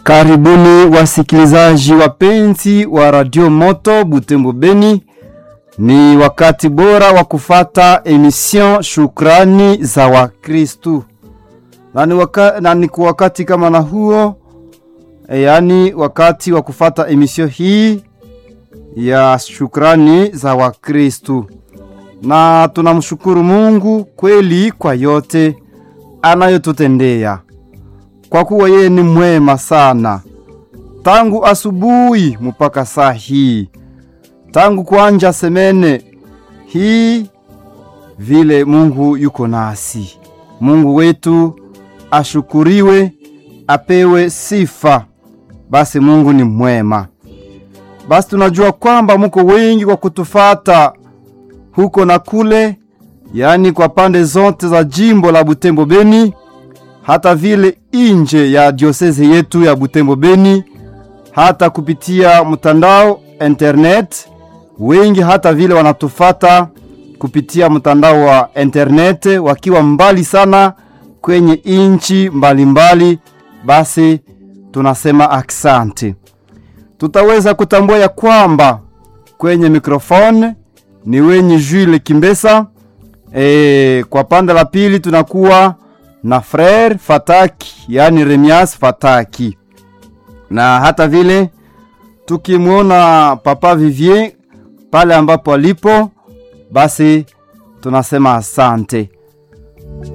Karibuni wasikilizaji wapenzi wa Radio Moto Butembo Beni. Ni wakati bora wa kufata emission Shukrani za Wakristu, na ni waka, na ni kwa wakati kama na huo e, yaani wakati wa kufata emission hii ya Shukrani za Wakristu, na tunamshukuru Mungu kweli kwa yote anayotutendea kwa kuwa yeye ni mwema sana tangu asubuhi mpaka saa hii, tangu kuanja semene hii vile Mungu yuko nasi. Mungu wetu ashukuriwe, apewe sifa. Basi Mungu ni mwema. Basi tunajua kwamba muko wengi kwa kutufata huko na kule, yaani kwa pande zote za jimbo la Butembo Beni hata vile inje ya dioseze yetu ya Butembo Beni, hata kupitia mtandao internet. Wengi hata vile wanatufata kupitia mtandao wa internet wakiwa mbali sana kwenye inchi mbalimbali. Basi tunasema aksante. Tutaweza kutambua ya kwamba kwenye mikrofone ni wenye Jules Kimbesa. E, kwa pande la pili tunakuwa na frere Fataki, yani Remias Fataki, na hata vile tukimwona papa Vivier pale ambapo alipo, basi tunasema asante.